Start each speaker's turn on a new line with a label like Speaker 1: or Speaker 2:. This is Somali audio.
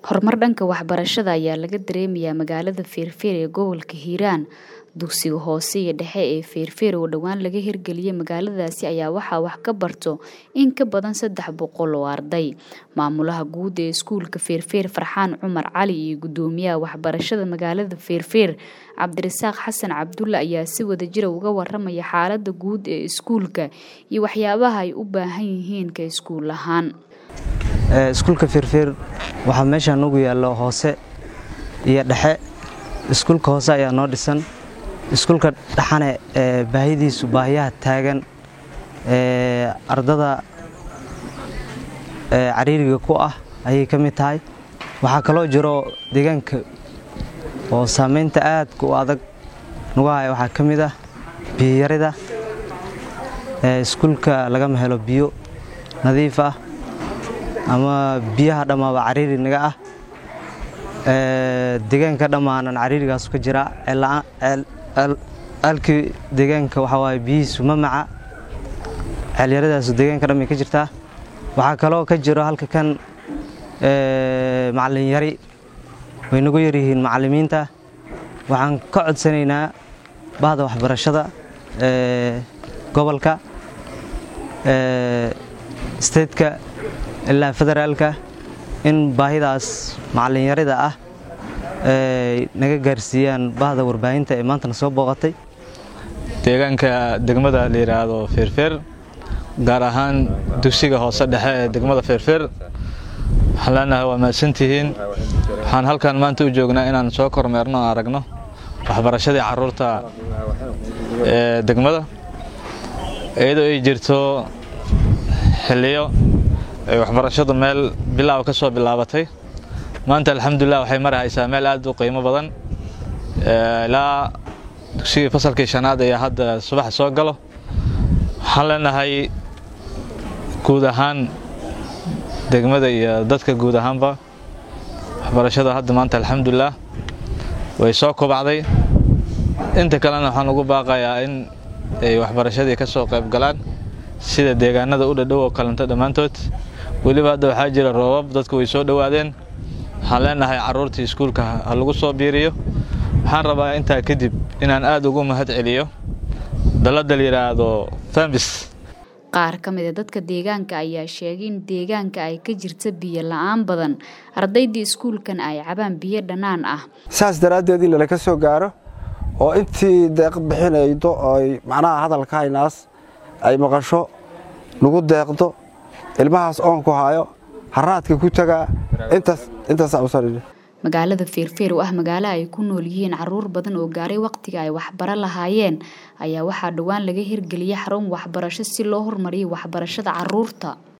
Speaker 1: Horumar dhanka waxbarashada ayaa laga dareemayaa magaalada Feerfeer ee gobolka Hiiraan. Dugsiga hoose iyo dhexe ee Feerfeer oo dhowaan laga hirgeliyay magaaladaasi ayaa waxaa wax ka barto in ka badan saddex boqol oo arday. Maamulaha guud ee iskuulka Feerfeer Farxaan Cumar Cali iyo gudoomiyaha waxbarashada magaalada Feerfeer Cabdirasaaq Xasan Cabdulle ayaa si wadajir ah uga waramaya xaaladda guud ee iskuulka iyo waxyaabaha ay u baahan yihiin ka iskuul ahaan.
Speaker 2: iskuulka Feerfeer waxaa meesha nagu yaallo hoose iyo dhexe iskuulka hoose ayaa noo dhisan iskuulka dhexane ee baahidiisu baahiyaha taagan ee ardada ee cariiriga ku ah ayay ka mid tahay waxaa kaloo jiro deegaanka oo saameynta aadka u adag nagu haya waxaa ka mid ah biyarida ee iskuulka lagama helo biyo nadiif ah ama biyaha dhammaaba cariiri naga ah deegaanka dhammaanan cariirigaas ka jira ceelkii deegaanka waxaa waaye biyihiisu ma maca ceelyaradaasu deegaanka dhamay ka jirtaa waxaa kaloo ka jiro halka kan macallin yari way nagu yaryihiin macallimiinta waxaan ka codsanaynaa bahda waxbarashada gobolka steedka ilaa federaalka in baahidaas macallinyarida ah ay naga gaarsiiyaan bahda warbaahinta ee maantana soo booqatay
Speaker 3: deegaanka degmada la yidhaahdo feerfeer gaar ahaan dugsiga hoose dhexe ee degmada feerfeer waxaan leenahay waa mahadsantihiin waxaan halkan maanta u joognaa inaan soo kormeerno o aragno waxbarashadii carruurta ee degmada iyadoo ay jirto xilliyo ay waxbarashadu meel bilaaw ka soo bilaabatay maanta alxamdulilah waxay marahaysaa meel aad u qiimo badan ilaa dugsigii fasalkii shanaad ayaa hadda subaxa soo galo waxaan leenahay guud ahaan degmada iyo dadka guud ahaanba waxbarashada hadda maanta alxamdulilah way soo kobacday inta kalena waxaan ugu baaqayaa in ay waxbarashadii ka soo qayb galaan sida deegaanada u dhadhow oo kalento dhammaantood weliba hadda waxaa jira roobab dadku way soo dhowaadeen waxaan leenahay carruurtii iskuulka ha lagu soo biiriyo waxaan rabaa intaa kadib inaan aad ugu mahad celiyo dalladda la yidhaahdo fambis
Speaker 1: qaar ka mid a dadka deegaanka ayaa sheegay in deegaanka ay ka jirta biyo la-aan badan ardaydii iskuulkan ay cabaan biyo dhannaan ah
Speaker 4: saas daraaddeed in lala ka soo gaaro oo intii deeq bixinaydo oy macnaha hadalka haynaas ay maqasho lagu deeqdo ilmahaas oonku haayo haraadka ku tagaa
Speaker 1: magaalada feerfeer oo ah magaalo ay ku nool yihiin caruur badan oo gaaray wakhtiga ay waxbaro lahaayeen ayaa waxaa dhowaan laga hirgeliyay xarun waxbarasho si loo horumariyo waxbarashada caruurta